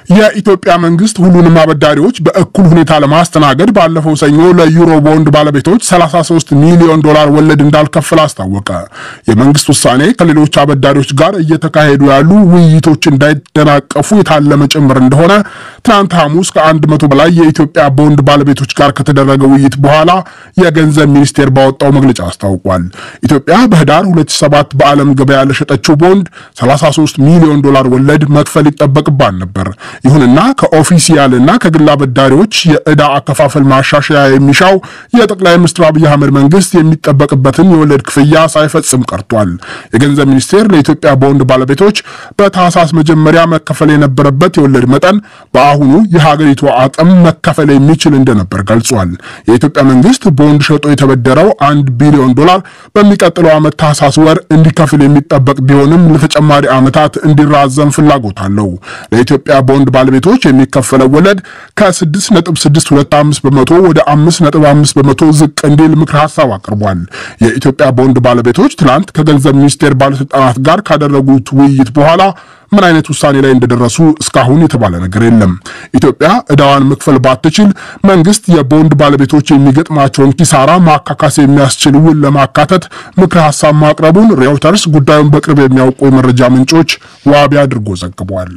የኢትዮጵያ መንግስት ሁሉንም አበዳሪዎች በእኩል ሁኔታ ለማስተናገድ ባለፈው ሰኞ ለዩሮ ቦንድ ባለቤቶች 33 ሚሊዮን ዶላር ወለድ እንዳልከፍል አስታወቀ። የመንግስት ውሳኔ ከሌሎች አበዳሪዎች ጋር እየተካሄዱ ያሉ ውይይቶች እንዳይደናቀፉ የታለመ ጭምር እንደሆነ ትናንት ሐሙስ ከአንድ መቶ በላይ የኢትዮጵያ ቦንድ ባለቤቶች ጋር ከተደረገ ውይይት በኋላ የገንዘብ ሚኒስቴር ባወጣው መግለጫ አስታውቋል። ኢትዮጵያ በህዳር 2007 በዓለም ገበያ ለሸጠችው ቦንድ 33 ሚሊዮን ዶላር ወለድ መክፈል ይጠበቅባል ነበር። ይሁንና ከኦፊሲያልና ከግል አበዳሪዎች የዕዳ አከፋፈል ማሻሻያ የሚሻው የጠቅላይ ሚኒስትር አብይ አህመድ መንግስት የሚጠበቅበትን የወለድ ክፍያ ሳይፈጽም ቀርቷል። የገንዘብ ሚኒስቴር ለኢትዮጵያ ቦንድ ባለቤቶች በታህሳስ መጀመሪያ መከፈል የነበረበት የወለድ መጠን በአሁኑ የሀገሪቱ አቅም መከፈል የሚችል እንደነበር ገልጿል። የኢትዮጵያ መንግስት ቦንድ ሸጦ የተበደረው አንድ ቢሊዮን ዶላር በሚቀጥለው ዓመት ታህሳስ ወር እንዲከፍል የሚጠበቅ ቢሆንም ለተጨማሪ ዓመታት እንዲራዘም ፍላጎት አለው። ለኢትዮጵያ ቦንድ ባለቤቶች የሚከፈለው ወለድ ከ6.625 በመቶ ወደ 5.5 በመቶ ዝቅ እንዲል ምክር ሀሳብ አቅርቧል። የኢትዮጵያ ቦንድ ባለቤቶች ትላንት ከገንዘብ ሚኒስቴር ባለስልጣናት ጋር ካደረጉት ውይይት በኋላ ምን አይነት ውሳኔ ላይ እንደደረሱ እስካሁን የተባለ ነገር የለም። ኢትዮጵያ ዕዳዋን መክፈል ባትችል መንግስት የቦንድ ባለቤቶች የሚገጥማቸውን ኪሳራ ማካካስ የሚያስችል ውል ለማካተት ምክረ ሀሳብ ማቅረቡን ሬውተርስ ጉዳዩን በቅርብ የሚያውቁ የመረጃ ምንጮች ዋቢ አድርጎ ዘግቧል።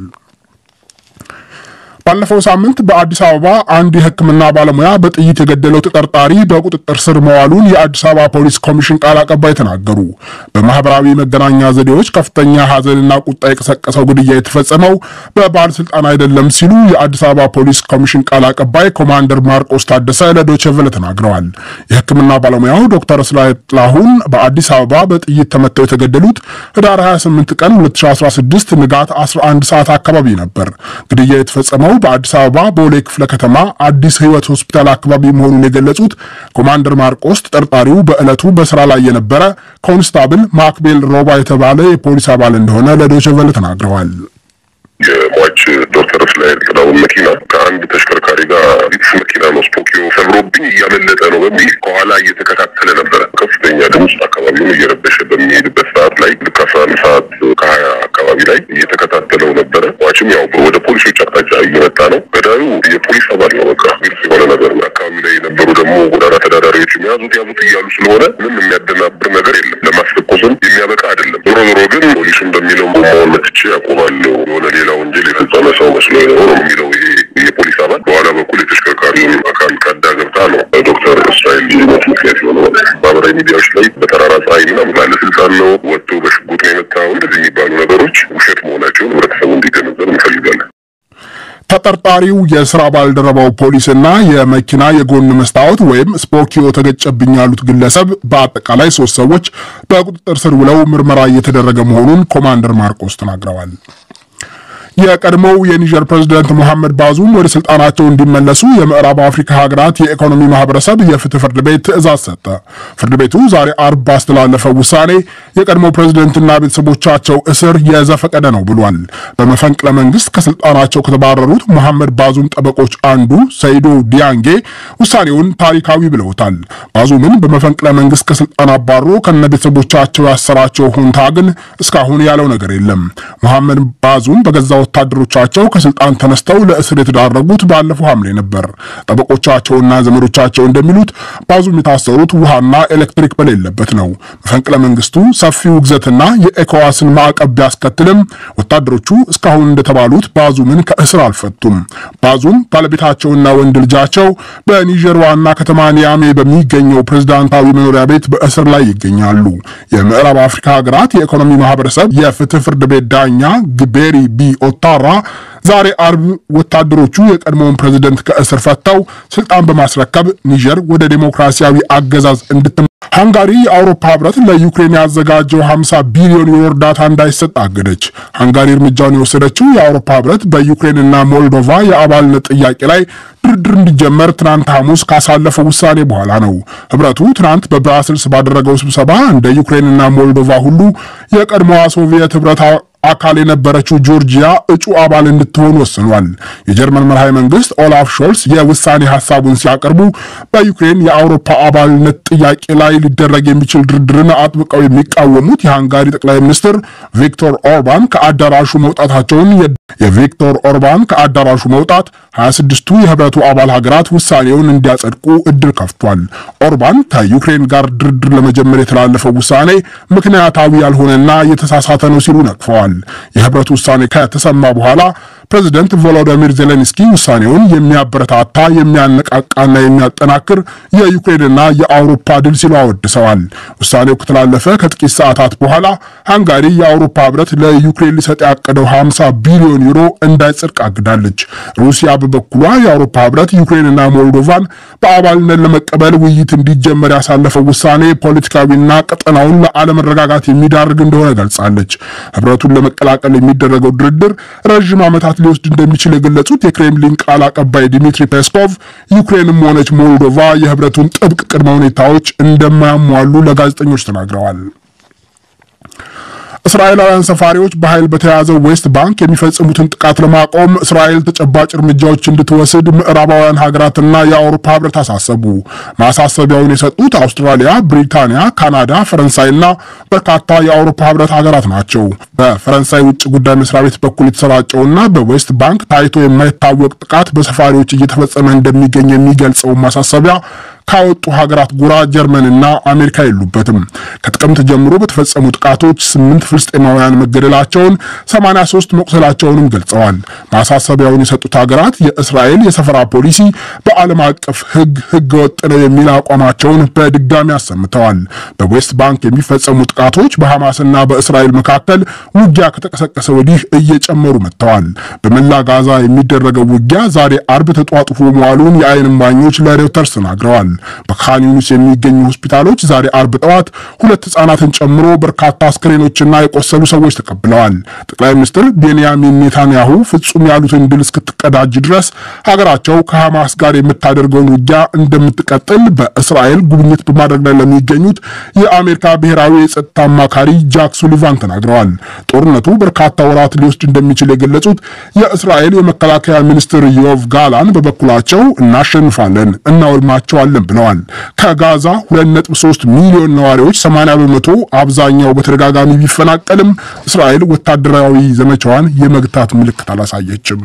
ባለፈው ሳምንት በአዲስ አበባ አንድ የሕክምና ባለሙያ በጥይት የገደለው ተጠርጣሪ በቁጥጥር ስር መዋሉን የአዲስ አበባ ፖሊስ ኮሚሽን ቃል አቀባይ ተናገሩ። በማህበራዊ መገናኛ ዘዴዎች ከፍተኛ ሐዘንና ቁጣ የቀሰቀሰው ግድያ የተፈጸመው በባለስልጣን አይደለም ሲሉ የአዲስ አበባ ፖሊስ ኮሚሽን ቃል አቀባይ ኮማንደር ማርቆስ ታደሰ ለዶይቼ ቬለ ተናግረዋል። የሕክምና ባለሙያው ዶክተር እስራኤል ጥላሁን በአዲስ አበባ በጥይት ተመተው የተገደሉት ህዳር 28 ቀን 2016 ንጋት 11 ሰዓት አካባቢ ነበር። ግድያ የተፈጸመው በአዲስ አበባ ቦሌ ክፍለ ከተማ አዲስ ህይወት ሆስፒታል አካባቢ መሆኑን የገለጹት ኮማንደር ማርቆስ ተጠርጣሪው በዕለቱ በስራ ላይ የነበረ ኮንስታብል ማክቤል ሮባ የተባለ የፖሊስ አባል እንደሆነ ለዶይቼ ቬለ ተናግረዋል። የሟች ዶክተር እስራኤል ጥላሁን መኪና ከአንድ ተሽከርካሪ ጋር ቪትስ መኪና ነው ስፖኪዮ ሰብሮብኝ እያመለጠ ነው በሚል ከኋላ እየተከታተለ ነበረ። ከፍተኛ ድምፅ አካባቢውን እየረበሸ በሚሄድበት ሰዓት ላይ ልክ አስራ አንድ ሰዓት ከሀያ አካባቢ ላይ እየተከታተለው ነበረ። ሟችም ያው ወደ ፖሊሶች አቅጣጫ እየመጣ ነው። ገዳዩ የፖሊስ አባል ነው። በቃ ግልጽ የሆነ ነገር ነው። አካባቢ ላይ የነበሩ ደግሞ ጎዳና ተዳዳሪዎች ያዙት ያዙት እያሉ ስለሆነ ምንም የሚያደናብር ነገር የለም። ለማስፈኮስም የሚያበቃ አይደለም። ዞሮ ዞሮ ግን ፖሊሱ እንደሚለው ቦማውን መትቼ ያቆማለሁ የሆነ ሌላ ወንጀል የፈጸመ ሰው መስሎ ነው ነው የሚለው ይሄ የፖሊስ አባል በኋላ በኩል የተሽከርካሪውን አካል ቀዳ ገብታ ነው ዶክተር እስራኤል ሞት ምክንያት የሆነ ማህበራዊ ሚዲያዎች ላይ በጠራራ ፀሐይና ባለስልጣን ነው ወጥቶ በሽጉጥ ነው የመታው እንደዚህ የሚባሉ ነገሮች ውሸት መሆናቸውን ህብረተሰቡ እንዲገነዘብ እንፈልጋለን። ተጠርጣሪው የስራ ባልደረባው ፖሊስና የመኪና የጎን መስታወት ወይም ስፖኪዮ ተገጨብኝ ያሉት ግለሰብ በአጠቃላይ ሶስት ሰዎች በቁጥጥር ስር ውለው ምርመራ እየተደረገ መሆኑን ኮማንደር ማርቆስ ተናግረዋል። የቀድሞው የኒጀር ፕሬዝዳንት መሐመድ ባዙም ወደ ስልጣናቸው እንዲመለሱ የምዕራብ አፍሪካ ሀገራት የኢኮኖሚ ማህበረሰብ የፍትህ ፍርድ ቤት ትዕዛዝ ሰጠ። ፍርድ ቤቱ ዛሬ አርብ ባስተላለፈው ውሳኔ የቀድሞው ፕሬዝደንትና ቤተሰቦቻቸው እስር የዘፈቀደ ነው ብሏል። በመፈንቅለ መንግስት ከስልጣናቸው ከተባረሩት መሐመድ ባዙም ጠበቆች አንዱ ሰይዶ ዲያንጌ ውሳኔውን ታሪካዊ ብለውታል። ባዙምን በመፈንቅለ መንግስት ከስልጣን አባሮ ከነ ቤተሰቦቻቸው ያሰራቸው ሁንታ ግን እስካሁን ያለው ነገር የለም። መሐመድ ባዙም በገዛ ወታደሮቻቸው ከስልጣን ተነስተው ለእስር የተዳረጉት ባለፈው ሐምሌ ነበር። ጠበቆቻቸውና ዘመዶቻቸው እንደሚሉት ባዙም የታሰሩት ውሃና ኤሌክትሪክ በሌለበት ነው። መፈንቅለ መንግስቱ ሰፊ ውግዘትና የኤኮዋስን ማዕቀብ ቢያስከትልም ወታደሮቹ እስካሁን እንደተባሉት ባዙምን ከእስር አልፈቱም። ባዙም ባለቤታቸውና ወንድ ልጃቸው በኒጀር ዋና ከተማ ኒያሜ በሚገኘው ፕሬዝዳንታዊ መኖሪያ ቤት በእስር ላይ ይገኛሉ። የምዕራብ አፍሪካ ሀገራት የኢኮኖሚ ማህበረሰብ የፍትህ ፍርድ ቤት ዳኛ ግቤሪ ቢ ኦታራ ዛሬ አርብ ወታደሮቹ የቀድሞውን ፕሬዝደንት ከእስር ፈተው ስልጣን በማስረከብ ኒጀር ወደ ዴሞክራሲያዊ አገዛዝ እንድት ሃንጋሪ የአውሮፓ ህብረት ለዩክሬን ያዘጋጀው 50 ቢሊዮን ዩሮ እርዳታ እንዳይሰጥ አገደች። ሃንጋሪ እርምጃውን የወሰደችው የአውሮፓ ህብረት በዩክሬንና ሞልዶቫ የአባልነት ጥያቄ ላይ ድርድር እንዲጀመር ትናንት ሐሙስ ካሳለፈው ውሳኔ በኋላ ነው። ህብረቱ ትናንት በብራስልስ ባደረገው ስብሰባ እንደ ዩክሬንና ሞልዶቫ ሁሉ የቀድሞዋ ሶቪየት ህብረት አካል የነበረችው ጆርጂያ እጩ አባል እንድትሆን ወስኗል። የጀርመን መርሃዊ መንግስት ኦላፍ ሾልስ የውሳኔ ሀሳቡን ሲያቀርቡ በዩክሬን የአውሮፓ አባልነት ጥያቄ ላይ ሊደረግ የሚችል ድርድርን አጥብቀው የሚቃወሙት የሃንጋሪ ጠቅላይ ሚኒስትር ቪክቶር ኦርባን ከአዳራሹ መውጣታቸውን የቪክቶር ኦርባን ከአዳራሹ መውጣት 26ቱ የህብረቱ አባል ሀገራት ውሳኔውን እንዲያጸድቁ እድል ከፍቷል። ኦርባን ከዩክሬን ጋር ድርድር ለመጀመር የተላለፈው ውሳኔ ምክንያታዊ ያልሆነና የተሳሳተ ነው ሲሉ ነቅፈዋል። የህብረቱ ውሳኔ ከተሰማ በኋላ ፕሬዚደንት ቮሎዲሚር ዜሌንስኪ ውሳኔውን የሚያበረታታ የሚያነቃቃና የሚያጠናክር የዩክሬንና የአውሮፓ ድል ሲሉ አወድሰዋል። ውሳኔው ከተላለፈ ከጥቂት ሰዓታት በኋላ ሃንጋሪ የአውሮፓ ህብረት ለዩክሬን ሊሰጥ ያቀደው 50 ቢሊዮን ዩሮ እንዳይጸድቅ አግዳለች። ሩሲያ በበኩሏ የአውሮፓ ህብረት ዩክሬንና ሞልዶቫን በአባልነት ለመቀበል ውይይት እንዲጀመር ያሳለፈው ውሳኔ ፖለቲካዊና ቀጠናውን ለአለመረጋጋት የሚዳርግ እንደሆነ ገልጻለች። ህብረቱን ለመቀላቀል የሚደረገው ድርድር ረዥም ዓመታት ሊወስድ እንደሚችል የገለጹት የክሬምሊን ቃል አቀባይ ዲሚትሪ ፔስኮቭ ዩክሬንም ሆነች ሞልዶቫ የህብረቱን ጥብቅ ቅድመ ሁኔታዎች እንደማያሟሉ ለጋዜጠኞች ተናግረዋል። እስራኤላውያን ሰፋሪዎች በኃይል በተያዘው ዌስት ባንክ የሚፈጽሙትን ጥቃት ለማቆም እስራኤል ተጨባጭ እርምጃዎች እንድትወስድ ምዕራባውያን ሀገራትና የአውሮፓ ህብረት አሳሰቡ። ማሳሰቢያውን የሰጡት አውስትራሊያ፣ ብሪታንያ፣ ካናዳ፣ ፈረንሳይና በርካታ የአውሮፓ ህብረት ሀገራት ናቸው። በፈረንሳይ ውጭ ጉዳይ መስሪያ ቤት በኩል የተሰራጨውና በዌስት ባንክ ታይቶ የማይታወቅ ጥቃት በሰፋሪዎች እየተፈጸመ እንደሚገኝ የሚገልጸው ማሳሰቢያ ካወጡ ሀገራት ጎራ ጀርመንና አሜሪካ የሉበትም። ከጥቅምት ጀምሮ በተፈጸሙ ጥቃቶች ስምንት ፍልስጤማውያን መገደላቸውን፣ 83 መቁሰላቸውንም ገልጸዋል። ማሳሰቢያውን የሰጡት ሀገራት የእስራኤል የሰፈራ ፖሊሲ በዓለም አቀፍ ህግ ህገ ወጥ ነው የሚል አቋማቸውን በድጋሚ አሰምተዋል። በዌስት ባንክ የሚፈጸሙ ጥቃቶች በሐማስና በእስራኤል መካከል ውጊያ ከተቀሰቀሰ ወዲህ እየጨመሩ መጥተዋል። በመላ ጋዛ የሚደረገው ውጊያ ዛሬ አርብ ተጧጡፎ መዋሉን የአይን እማኞች ለሬውተርስ ተናግረዋል። በካን ዩኒስ የሚገኙ ሆስፒታሎች ዛሬ አርብ ጠዋት ሁለት ህጻናትን ጨምሮ በርካታ አስክሬኖችና የቆሰሉ ሰዎች ተቀብለዋል። ጠቅላይ ሚኒስትር ቤንያሚን ኔታንያሁ ፍጹም ያሉትን ድል እስክትቀዳጅ ድረስ ሀገራቸው ከሐማስ ጋር የምታደርገውን ውጊያ እንደምትቀጥል በእስራኤል ጉብኝት በማድረግ ላይ ለሚገኙት የአሜሪካ ብሔራዊ የጸጥታ አማካሪ ጃክ ሱሊቫን ተናግረዋል። ጦርነቱ በርካታ ወራት ሊወስድ እንደሚችል የገለጹት የእስራኤል የመከላከያ ሚኒስትር ዮቭ ጋላን በበኩላቸው እናሸንፋለን፣ እናወድማቸዋለን ብለዋል። ከጋዛ 2.3 ሚሊዮን ነዋሪዎች 80 በመቶ አብዛኛው በተደጋጋሚ ቢፈናቀልም እስራኤል ወታደራዊ ዘመቻዋን የመግታት ምልክት አላሳየችም።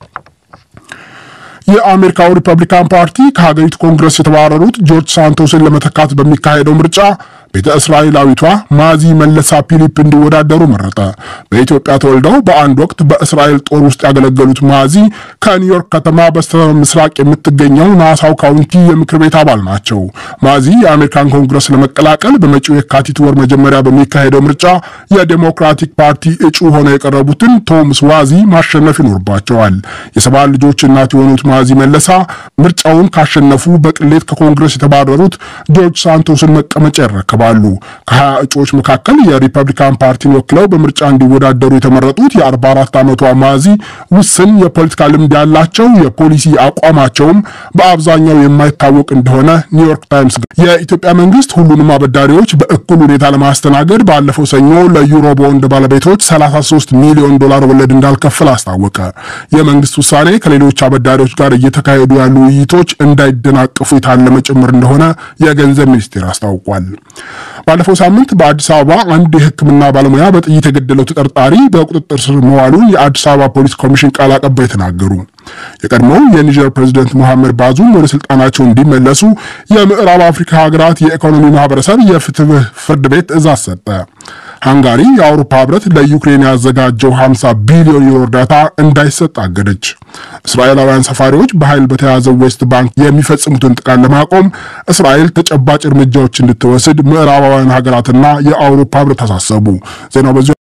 የአሜሪካው ሪፐብሊካን ፓርቲ ከሀገሪቱ ኮንግረስ የተባረሩት ጆርጅ ሳንቶስን ለመተካት በሚካሄደው ምርጫ ቤተ እስራኤላዊቷ ማዚ መለሳ ፊሊፕ እንዲወዳደሩ መረጠ። በኢትዮጵያ ተወልደው በአንድ ወቅት በእስራኤል ጦር ውስጥ ያገለገሉት ማዚ ከኒውዮርክ ከተማ በስተ ምስራቅ የምትገኘው ናሳው ካውንቲ የምክር ቤት አባል ናቸው። ማዚ የአሜሪካን ኮንግረስ ለመቀላቀል በመጪው የካቲት ወር መጀመሪያ በሚካሄደው ምርጫ የዴሞክራቲክ ፓርቲ እጩ ሆነው የቀረቡትን ቶምስ ዋዚ ማሸነፍ ይኖርባቸዋል። የሰባት ልጆች እናት የሆኑት ማዚ መለሳ ምርጫውን ካሸነፉ በቅሌት ከኮንግረስ የተባረሩት ጆርጅ ሳንቶስን መቀመጫ ይረከባል ባሉ ከሀያ እጩዎች መካከል የሪፐብሊካን ፓርቲን ወክለው በምርጫ እንዲወዳደሩ የተመረጡት የ44 ዓመቷ ማዚ ውስን የፖለቲካ ልምድ ያላቸው የፖሊሲ አቋማቸውም በአብዛኛው የማይታወቅ እንደሆነ ኒውዮርክ ታይምስ የኢትዮጵያ መንግስት ሁሉንም አበዳሪዎች በእኩል ሁኔታ ለማስተናገድ ባለፈው ሰኞ ለዩሮ ቦንድ ባለቤቶች 33 ሚሊዮን ዶላር ወለድ እንዳልከፍል አስታወቀ። የመንግስት ውሳኔ ከሌሎች አበዳሪዎች ጋር እየተካሄዱ ያሉ ውይይቶች እንዳይደናቀፉ የታለመ ጭምር እንደሆነ የገንዘብ ሚኒስቴር አስታውቋል። ባለፈው ሳምንት በአዲስ አበባ አንድ የሕክምና ባለሙያ በጥይት የገደለው ተጠርጣሪ በቁጥጥር ስር መዋሉን የአዲስ አበባ ፖሊስ ኮሚሽን ቃል አቀባይ ተናገሩ። የቀድሞው የኒጀር ፕሬዚደንት መሐመድ ባዙም ወደ ስልጣናቸው እንዲመለሱ የምዕራብ አፍሪካ ሀገራት የኢኮኖሚ ማህበረሰብ የፍትህ ፍርድ ቤት ትዕዛዝ ሰጠ። ሃንጋሪ የአውሮፓ ህብረት ለዩክሬን ያዘጋጀው 50 ቢሊዮን ዩሮ እርዳታ እንዳይሰጥ አገደች። እስራኤላውያን ሰፋሪዎች በኃይል በተያዘው ዌስት ባንክ የሚፈጽሙትን ጥቃት ለማቆም እስራኤል ተጨባጭ እርምጃዎች እንድትወስድ ምዕራባውያን ሀገራትና የአውሮፓ ህብረት አሳሰቡ። ዜናው በዚሁ